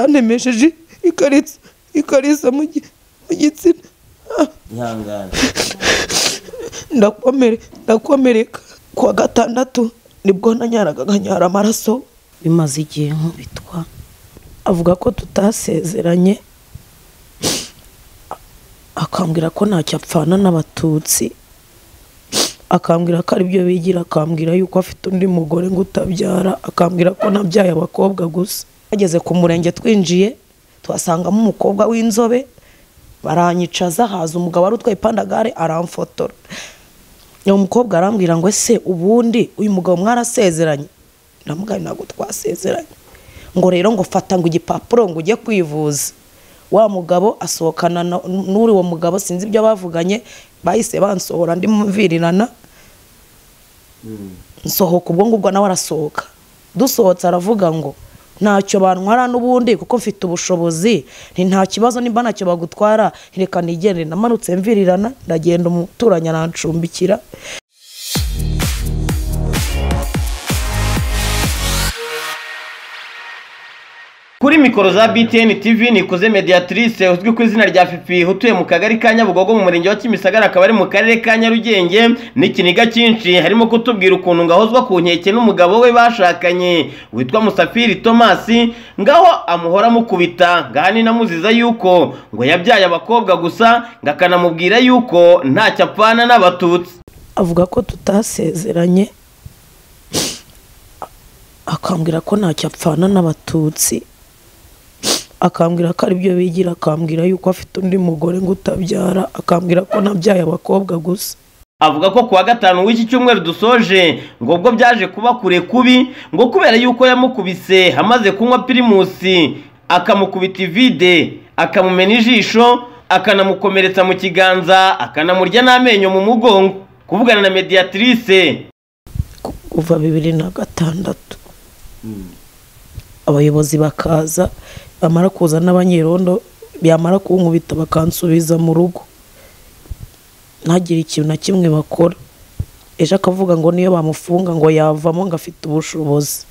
byanemesheje ikariso ikariso mu gi- mu gitsina Ah, ihangane ndakomere ndakomereka kuwa gatandatu nibwo nanyaraga nkanyara amaraso bimaze igihe nkubitwa avuga ko tutasezeranye akambwira ko ntacyo apfana n'abatutsi akambwira ko aribyo bigira akambwira yuko afite undi mugore ngo utabyara akambwira ko nabyaye abakobwa gusa bageze ku murenge twinjiye tuhasangamo umukobwa w'inzobe baranyicaza haza umugabo wari utwaye ipandagare aramfotora uwo mukobwa arambwira ngo ese ubundi uyu mugabo mwarasezeranye ndamugaye ntabwo twasezeranye ngo rero ngo fata ngo igipapuro ngo ujye kwivuza wa mugabo asohokana na- n'uri uwo mugabo sinzi ibyo bavuganye bahise bansohora ndimumvirirana nsohoka ubwo ngubwo nawe arasohoka dusohotse aravuga ngo ntacyo bantwara n'ubundi kuko mfite ubushobozi ni nta kibazo nimba ntacyo bagutwara reka nigende namanutse mvirirana ndagenda umuturanyi arancumbikira kuri mikoro za btn tv nikuze mediatrice uzwi ku izina rya fifi utuye mu kagari ka nyabugogo mu murenge wa kimisagara akaba ari mu karere ka nyarugenge n'ikiniga cyinshi harimo kutubwira ukuntu ngahozwa ku nkeke n'umugabo we bashakanye witwa musafiri tomasi ngaho amuhora amukubita ngaha ninamuziza yuko ngo yabyaye abakobwa gusa ngakanamubwira yuko ntacyo apfana n'abatutsi avuga ko tutasezeranye akambwira ko ntacyo apfana n'abatutsi akambwira ko aribyo bigira akambwira yuko afite undi mugore ngo utabyara akambwira ko nabyaye abakobwa gusa avuga ko kuwa gatanu w'iki cyumweru dusoje ngo ubwo byaje kuba kure kubi ngo kubera yuko yamukubise amaze kunywa pirimusi akamukubita ivide akamumena ijisho akanamukomeretsa mu kiganza akanamurya n'amenyo mu mugongo kuvugana na mediatrice kuva bibiri na gatandatu abayobozi bakaza bamara kuza n'abanyerondo byamara kunkubita bakansubiza mu rugo ntagire ikintu na kimwe bakora ejo akavuga ngo niyo bamufunga ngo yavamo ngo afite ubushobozi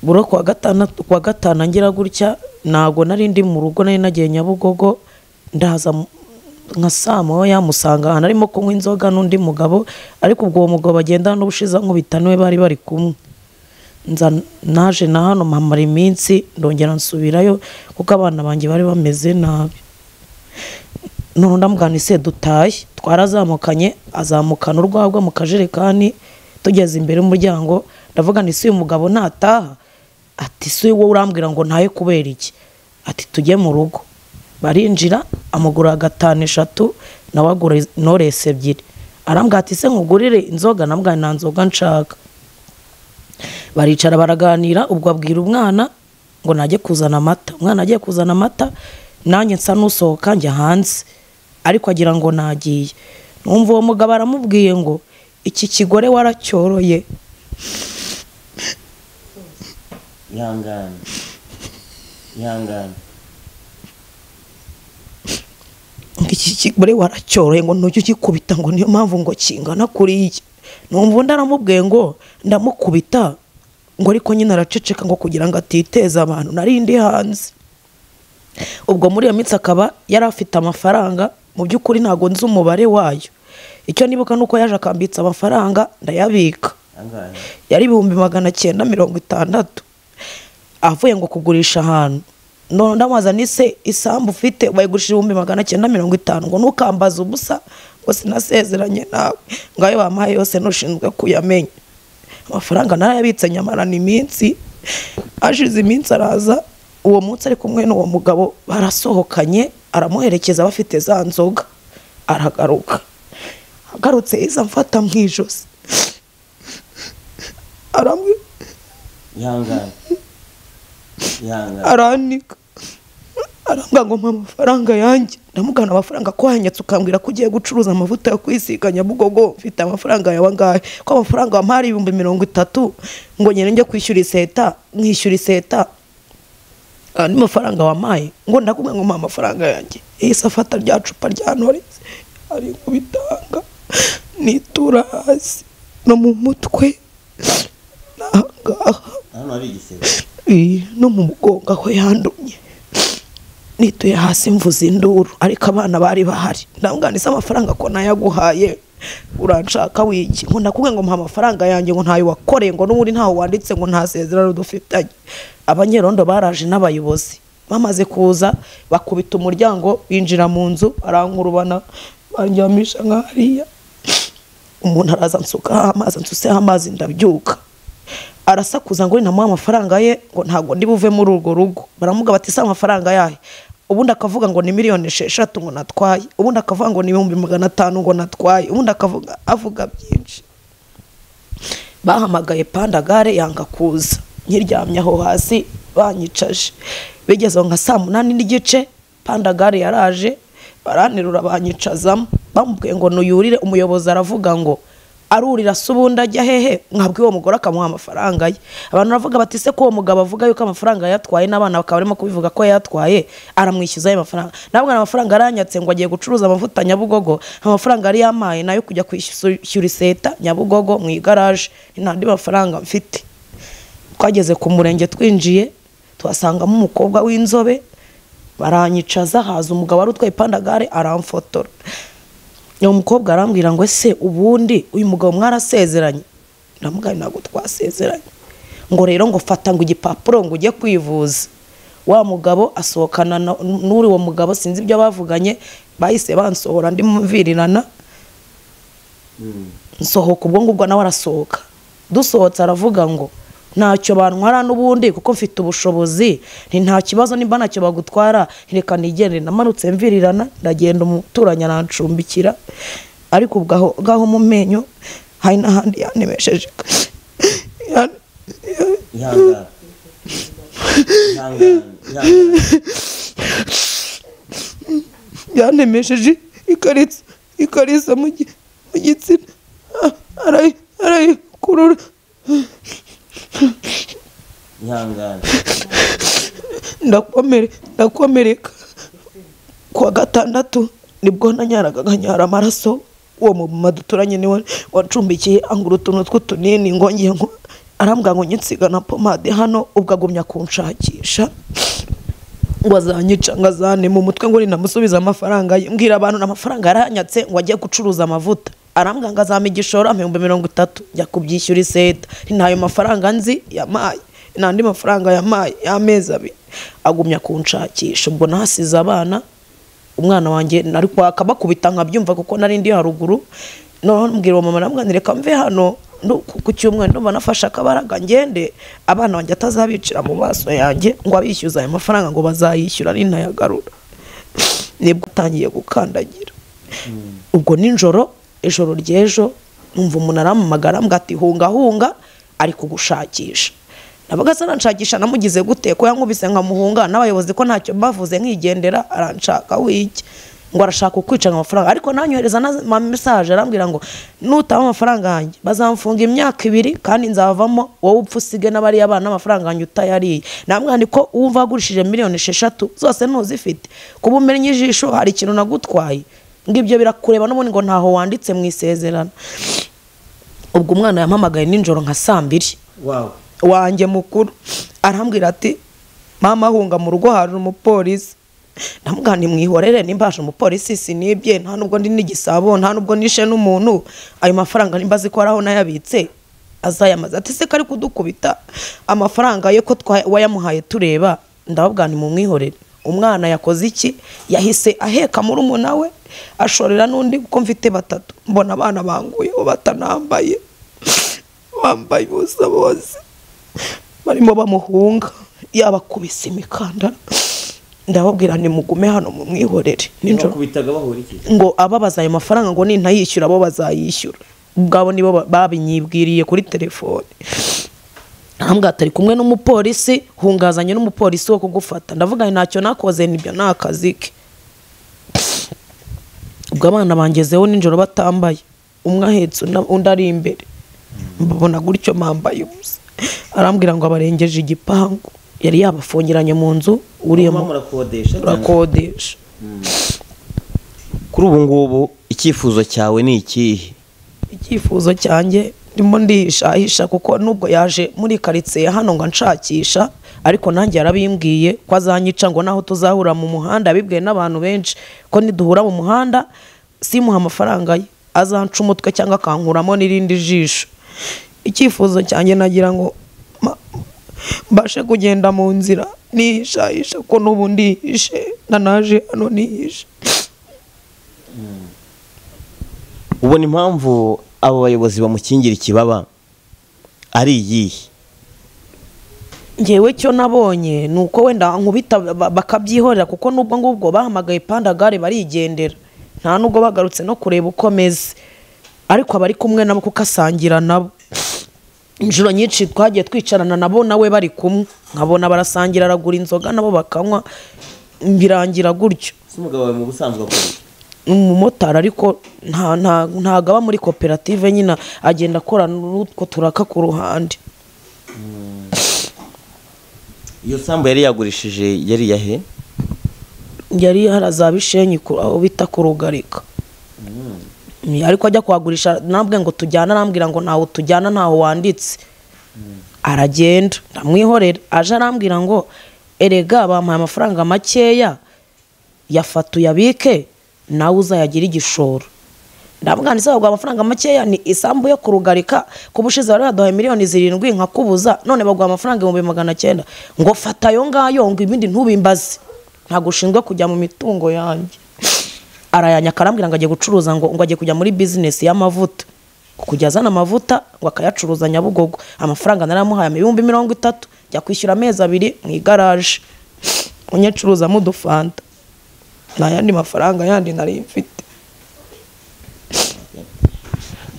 buro kuwa gatandatu kuwa gatanu ngira gutya ntabwo nari ndi mu rugo nari nagiye nyabugogo ndaza mu- nka saa moya yamusanga ahantu arimo kunywa inzoga n'undi mugabo ariko ubwo uwo mugabo bagendana n'ubushize nkubita niwe bari bari kumwe nza naje na hano mpamara iminsi ndongera nsubirayo kuko abana banjye bari bameze nabi none ndamuganise dutahe twarazamukanye azamukana urwagwa mu kajerekani tugeze imbere y'umuryango ndavuga ni si uyu mugabo ntataha ati si wowe urambwira ngo ntahe kubera iki ati tujye mu rugo barinjira amugura gatanu eshatu nawe agura noresi ebyiri arambwira ati se nkugurire inzoga ndamubwira nta nzoga nshaka baricara baraganira ubwo abwira umwana ngo najye kuzana amata umwana agiye kuzana amata nanjye nsa n'usohoka njya hanze ariko agira ngo nagiye numva uwo mugabo aramubwiye ngo iki kigore waracyoroye ihangane ihangane ngo iki kigore waracyoroye ngo ntujye ugikubita ngo niyo mpamvu ngo kingana kuriya numva undi aramubwiye ngo ndamukubita ngo ariko nyine araceceka ngo kugira ngo atiteza abantu nari ndi hanze ubwo muri iyo minsi akaba yari afite amafaranga mu by'ukuri ntabwo nzi umubare wayo icyo nibuka ni uko yaje akambitsa amafaranga ndayabika ihangane yari ibihumbi magana cyenda mirongo itandatu avuye ngo kugurisha ahantu none ndamubaza nise isambu ufite bayigurisha ibihumbi magana cyenda mirongo itanu ngo ntukambaze ubusa ngo sinasezeranye nawe ngo ayo bampaye yose ntushinzwe kuyamenya amafaranga narayabitse nyamarana iminsi ashize iminsi araza uwo munsi ari kumwe n'uwo mugabo barasohokanye aramuherekeza bafite za nzoga aragaruka agarutse iza mfata mu ijosi arambwira ihangane ihangane aranika arambwira ngo mpa amafaranga yanjye ndamugana amafaranga ko wanyatse ukambwira ko ugiye gucuruza amavuta yo kwisiga nyabugogo mfite amafaranga yawe angahe ko amafaranga wampaye ari ibihumbi mirongo itatu ngo nyine njye kwishyura iseta nkishyura iseta andi mafaranga wampaye ngo ndakubwira ngo mpa amafaranga yanjye yahise afata rya cupa rya noresi ari kubitanga nitura hasi no mu mutwe ni aha ngaha hano hari igisebe iyi no mu mugongo aho yandumye nituye hasi mvuze induru ariko abana bari bahari ndamwanise amafaranga ko nayaguhaye uranshaka wiki ngo nakubwe ngo mpa amafaranga yanjye ngo ntayo wakoreye ngo n'ubundi ntaho wanditse ngo nta sezerano dufitanye abanyerondo baraje n'abayobozi bamaze kuza bakubita umuryango binjira mu nzu barankurubana banjyamisha nka hariya umuntu araza nsukaho amazi nsuseho amazi ndabyuka arasakuza ngo namuha amafaranga ye ngo ntabwo ndi buve muri urwo rugo baramuga bati se amafaranga yahe ubundi akavuga ngo ni miliyoni esheshatu ngo natwaye ubundi akavuga ngo ni ibihumbi magana atanu ngo natwaye ubundi akavuga avuga byinshi bahamagaye pandagare yanga kuza nkiryamye aho hasi banyicaje bigeze nka saa munani n'igice pandagare yaraje baranterura banyicazamo bamubwiye ngo nuyurire umuyobozi aravuga ngo arurira se ubundi ajya hehe mwabwiye uwo mugore akamuha amafaranga ye abantu baravuga bati se ko uwo mugabo avuga yuko amafaranga yatwaye n'abana bakaba barimo kubivuga ko yatwaye aramwishyuza ayo mafaranga ntabwo amafaranga aranyatse ngo agiye gucuruza amavuta nyabugogo amafaranga yari yamaye nayo kujya kwishyura iseta nyabugogo mu igaraje ntandi mafaranga mfite twageze ku murenge twinjiye tuhasangamo umukobwa w'inzobe baranyicaza haza umugabo wari utwaye ipandagare aramfotora uwo mukobwa arambwira ngo ese ubundi uyu mugabo mwarasezeranye ndamubwira ntabwo twasezeranye ngo rero ngo fata ngo igipapuro ngo ujye kwivuza wa mugabo asohokana n'uri uwo mugabo sinzi ibyo bavuganye bahise bansohora ndi mumvirirana nsohoka ubwo ngubwo nawe arasohoka dusohotse aravuga ngo ntacyo bantwara n'ubundi kuko mfite ubushobozi ni nta kibazo nimba ntacyo bagutwara reka nigende namanutse mvirirana ndagenda umuturanyi arancumbikira ariko ubwo ngaho mu menyo hari n'ahandi yanemesheje ihangane ihangane ihangane yanemesheje ikariso ikariso mu gi- mu gitsina arayikurura ihangane ndakomere ndakomereka kuwa gatandatu nibwo nanyaraga nkanyara amaraso uwo mumama duturanye niwe wacumbikiye angura utuntu tw'utunini ngo ngiye ngo arambwira ngo nyinsiga na pomade hano ubwo agumya kunshakisha ngo azanyica ngo azane mu mutwe ngo ninamusubize amafaranga ye mbwira abantu n'amafaranga yaranyatse ngo ajye gucuruza amavuta arambwira ngo azampa igishoro ampa ibihumbi mirongo itatu njya kubyishyura iseta ntayo mafaranga nzi yamaye n'andi mafaranga yamaye y'amezi abiri agumya kunshakisha ubwo nahasize abana umwana wanjye nari kwaka bakubita nkabyumva kuko nari ndi haruguru noneho mbwira uwo mama namwana reka mve hano ndu- ku- ku cyumweru ndumva nafashe akabaraga ngende abana banjye atazabicira mu maso yanjye ngo abishyuza ayo mafaranga ngo bazayishyura ninayagarura nibwo atangiye gukandagira ubwo nijoro ijoro ry'ejo numva umuntu arampamagara mbwa ati hunga hunga ari kugushakisha nabaga se aranshakisha namugize gute ko yankubise nkamuhunga n'abayobozi ko ntacyo bavuze nkigendera aranshaka wiki ngo arashaka kukwica amafaranga ariko nanyohereza n'amamesaje arambwira ngo nutaba amafaranga yanjye bazamfunga imyaka ibiri kandi nzavamo wowe upfa usige n'abariya bana amafaranga yanjye utayariye namwana ko wumva wagurishije miliyoni esheshatu zose ntuzifite kuba umennye ijisho hari ikintu nagutwaye ngo ibyo birakureba n'ubundi ngo ntaho wanditse mu isezerano ubwo umwana yampamagaye nijoro nka saa mbiri wawu wanjye mukuru arambwira ati mama hunga mu rugo hari umupolisi ndamubwira nti mwihorere nimbaje umupolisi sinibye nta nubwo ndi n'igisabo nta nubwo nishe n'umuntu ayo mafaranga nimba azi ko hari aho nayabitse azayamaze ati se kari kudukubita amafaranga ye ko twa- wayamuhaye tureba ndababwira nti mumwihorere umwana yakoze iki yahise aheka muri umuna we ashorera n'undi kuko mfite batatu mbona abana banguyeho batanambaye bambaye ubusa bose barimo bamuhunga yabakubise imikandara ndababwira nti mugume hano mu mwihorere nijoro bakubitaga bahura iki ngo ababaza ayo mafaranga ngo nintayishyura abo bazayishyura ubwabo nibo ba- babinyibwiriye kuri telefoni ahambwa atari kumwe n'umupolisi hungazanye n'umupolisi wo kugufata ndavuga nti ntacyo nakoze nibyo ni akazi ke ubwo abana bangezeho nijoro batambaye umwe ahetse una- undi ari imbere mbabona gutyo bambaye ubusa arambwira ngo abarengeje igipangu yari yabafungiranye mu nzu uriya mama mu- murakodesha urakodesha kuri ubu ngubu icyifuzo cyawe ni ikihe icyifuzo cyanjye ndimo ndihishahisha kuko nubwo yaje muri karitsiye hano ngo anshakisha ariko nanjye yarabimbwiye ko azanyica ngo naho tuzahura mu muhanda yabibwiye n'abantu benshi ko niduhura mu muhanda simuha amafaranga ye azanca umutwe cyangwa akankuramo n'irindi jisho icyifuzo cyanjye nagira ngo ma- mbashe kugenda mu nzira nihishahisha ko n'ubu ndihishe na naje hano nihishe ubona impamvu abo bayobozi bamukingira ikibaba ari iyihe ngewe cyo nabonye ni uko wenda nkubita ba- bakabyihorera kuko n'ubwo ngubwo bahamagaye pandagare barigendera nta nubwo bagarutse no kureba uko ameze ariko aba ari kumwe nabo kuko asangira nabo inshuro nyinshi twagiye twicarana nabo nawe bari kumwe nkabona barasangira aragura inzoga nabo bakanywa birangira gutyo si umugabo wawe mu busanzwe akora iki? ni umumotari ariko nta nta ntago aba muri koperative nyine agenda akorana n'utwo turaka ku ruhande iyo sambu yari yagurishije yari iyahe yari harazabishenyi aho bita kurugarika Mm, ariko ajya kuhagurisha nambwe ngo tujyane arambwira ngo ntaho tujyana ntaho wanditse aragenda ndamwihorera aje arambwira ngo erega bampaye amafaranga makeya yafata uyabike nawe uzayagire igishoro ndavuga ndetse baguha amafaranga makeya ni isambu yo kurugarika ku bushize bari baduhaye miliyoni zirindwi nkakubuza none baguha amafaranga ibihumbi magana cyenda ngo fata ayo ngayo ngo ibindi ntubimbaze ntabwo ushinzwe kujya mu mitungo yanjye arayanyaka arambwira ngo agiye gucuruza ngo ngo agiye kujya muri bizinesi y'amavuta kujya azana amavuta ngo akayacuruza nyabugogo amafaranga naramuhaye ibihumbi mirongo itatu jya kwishyura amezi abiri mu igaraje unyacuruzamo udufanta nta yandi mafaranga yandi nari mfite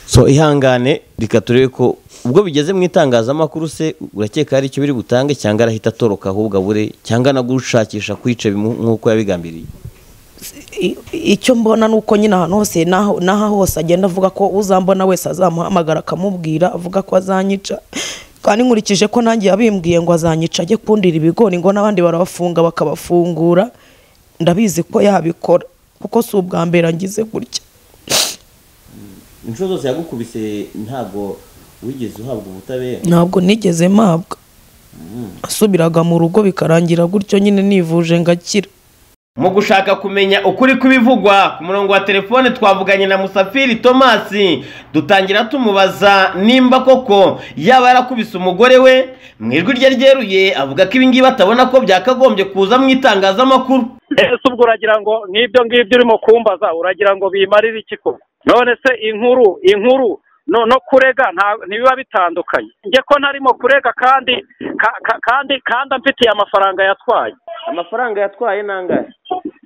so ihangane reka turebe ko ubwo bigeze mu itangazamakuru se urakeka hari icyo biri butange cyangwa arahita atoroka ahubwo abure cyangwa anagushakisha kwica bimu- nk'uko yabigambiriye I- icyo mbona ni uko nyine ahantu hose n'aho n'aha hose agenda avuga ko uzambona wese azamuhamagara akamubwira avuga ko azanyica kandi nkurikije ko nanjye yabimbwiye ngo azanyica ajye kundira ibigori ngo n'abandi barabafunga bakabafungura ndabizi ko yabikora kuko si ubwa mbere angize gutya inshuro zose yagukubise ntabwo wigeze uhabwa ubutabera ntabwo nigeze mpabwa asubiraga mu rugo bikarangira gutyo nyine nivuje ngakira mu gushaka kumenya ukuri kw'ibivugwa ku murongo wa telefone twavuganye na musafiri tomasi dutangira tumubaza nimba koko yaba yarakubise umugore we mu ijwi rye ryeruye avuga ko ibingibi atabona ko byakagombye kuza mu itangazamakuru ese ubwo uragira ngo nk'ibyo ngibyo urimo kumbaza uragira ngo bimarire iki koko none se inkuru inkuru no no kurega nta- ntibiba bitandukanye njye ko ntarimo kurega kandi ka- ka- kandi kandi amfitiye amafaranga yatwaye amafaranga yatwaye nangahe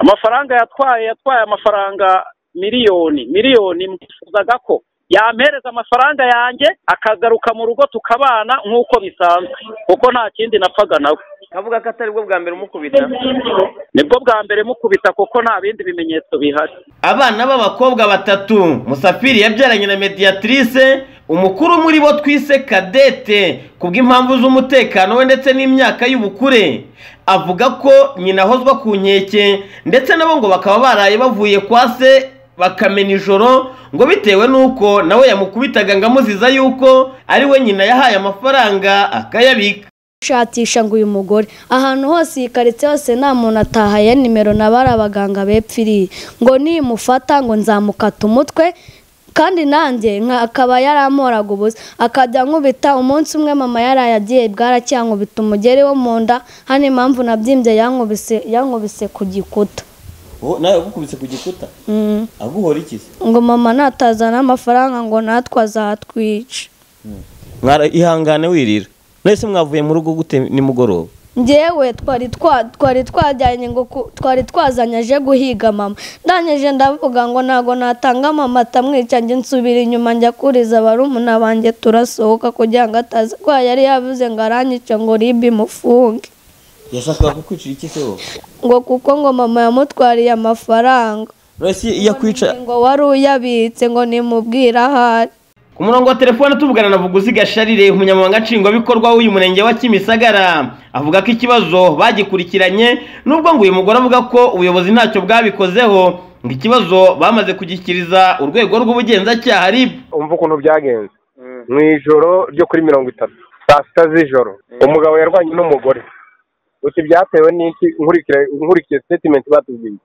amafaranga yatwaye yatwaye amafaranga miliyoni miliyoni mwifuzaga ko yampereza amafaranga yanjye akagaruka mu rugo tukabana nk'uko bisanzwe kuko nta kindi napfaga nawe kavuga ko atari bwo bwa mbere umukubita nibwo bwa mbere mukubita kuko nta bindi bimenyetso bihari abana b'abakobwa batatu musafiri yabyaranye na mediatrice umukuru muri bo twise kadete kubw'impamvu z'umutekano we ndetse n'imyaka y'ubukure avuga ko nyina ahozwa ku nkeke ndetse nabo ngo bakaba baraye bavuye kwa se bakamena ijoro ngo bitewe n'uko nawe yamukubitaga ngo amuziza yuko ari we nyina yahaye amafaranga akayabika gushakisha ngo uyu mugore ahantu hose iyi karitsiye hose nta muntu atahaye nimero na bari abaganga bepfiriye ngo nimufata ngo nzamukata umutwe kandi nanjye nka akaba yaramoraga ubusa akajya nkubita umunsi umwe mama yaraye agiye bwarakiyankubita umugeri wo mu nda hano impamvu nabyimbye yankubise yankubise ku gikuta nawe yagukubise ku gikuta Mm. aguhora iki se ngo mama natazana amafaranga ngo natwe azatwica Mwara- ihangane wirira mwese mwavuye mu rugo gute nimugoroba njyewe twari twa- twari twajyanye ngo ku- twari twazanye aje guhiga mama ndangije ndavuga ngo ntago natanga mama atamwica njye nsubira inyuma njya kuriza barumuna banjye turasohoka kugira ngo ataza ko yari yavuze ngo aranyice ngo ribi imufunge yashakaga kukwicira iki se wowe ngo kuko ngo mama yamutwariye amafaranga Royce iyo akwica ngo wari uyabitse ngo nimubwire ahari ku murongo wa telefone tuvugana na vuguzi gasharire umunyamabanga nshingwabikorwa w'uyu murenge wa kimisagara avuga ko ikibazo bagikurikiranye nubwo ngo uyu mugore avuga ko ubuyobozi ntacyo bwabikozeho ngo ikibazo bamaze kugishyikiriza urwego rw'ubugenzacyaha rib umva ukuntu byagenze mu ijoro ryo kuri mirongo itatu saa sita z'ijoro umugabo yarwanye n'umugore gusa ibyatewe n'iki nkurikiye sitetimenti batubwiye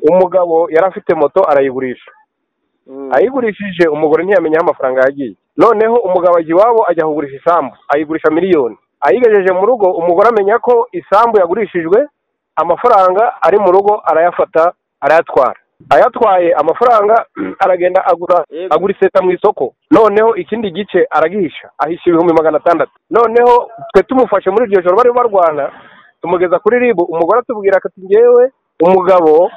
umugabo yari afite moto arayigurisha ayigurishije umugore ntiyamenya aho amafaranga yagiye noneho umugabo ajya iwabo ajya kugurisha isambu ayigurisha miliyoni ayigejeje mu rugo umugore amenya ko isambu yagurishijwe amafaranga ari mu rugo arayafata arayatwara ayatwaye amafaranga aragenda agura agura iseta mu isoko noneho ikindi gice aragihisha ahisha ibihumbi magana atandatu noneho twe tumufashe muri iryo joro bari barwana tumugeza kuri ribu umugore atubwira ati ngewe umugabo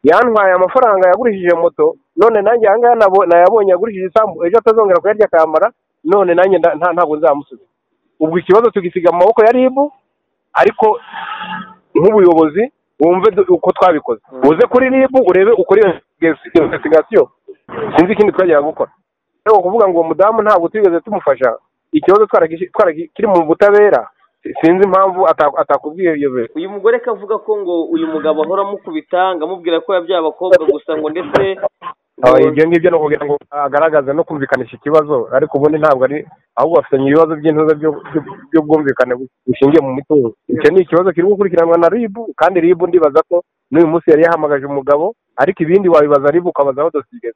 yantwaye amafaranga yagurishije moto none nanjye aha ngaha nayabonye yagurishije isambu ejo atazongera kuyarya akayamara none nanjye ntabwo nzamusubiza ubwo ikibazo tugisiga mu maboko ya ribu ariko nk'ubuyobozi wumve uko twabikoze uze kuri ribu urebe ukora iyo investigasiyo sinzi ikindi twajyaga gukora rero kuvuga ngo uwo mudamu ntabwo tugeze tumufasha ikibazo kiri mu butabera sinzi impamvu atakubwiye iyo biro uyu mugore akavuga ko ngo uyu mugabo ahora amukubita ngo amubwira ko yabyaye abakobwa gusa ngo ndetse ibyo ngibyo ni ukugira ngo agaragaze no kumvikanisha ikibazo ariko ubundi ntabwo ari ahubwo bafitanye ibibazo by'intuza by'ubwumvikane bushingiye mu mitungo icyo ni ikibazo kiri gukurikiranwa na ribu kandi ribu ndibaza ko n'uyu munsi yari yahamagaje umugabo ariko ibindi wabibaza ribu ukabaza aho dosigeze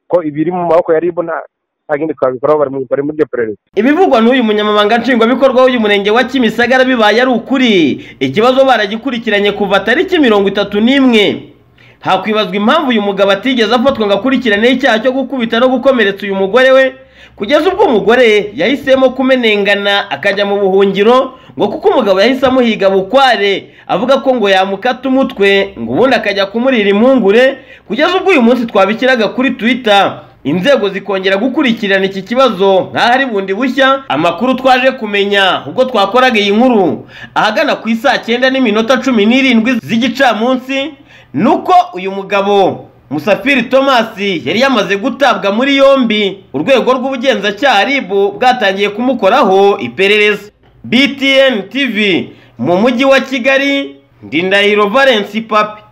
ko ibiri mu maboko ya ribu nta agenda twabikoraho bari muri iryo perereza ibivugwa n'uyu munyamabanga nshingwabikorwa w'uyu murenge wa kimisagara bibaye ari ukuri ikibazo baragikurikiranye kuva tariki mirongo itatu n'imwe hakwibazwa impamvu uyu mugabo atigeze afatwa ngo akurikirane icyaha cyo gukubita no gukomeretsa uyu mugore we kugeza ubwo umugore yahisemo kumenengana akajya mu buhungiro ngo kuko umugabo yahise amuhiga bukware avuga ko ngo yamukata umutwe ngo ubundi akajya kumurira impungure kugeza ubwo uyu munsi twabikiraga kuri twitter inzego zikongera gukurikirana iki kibazo nk'aho ari bundi bushya amakuru twaje kumenya ubwo twakoraga iyi nkuru ahagana ku isaa cyenda n'iminota cumi n'irindwi z'igicamunsi ni uko uyu mugabo musafiri tomasi yari yamaze gutabwa muri yombi urwego rw'ubugenzacyaha ribu bwatangiye kumukoraho iperereza btn tv mu mujyi wa kigali ndindahiro valensi papi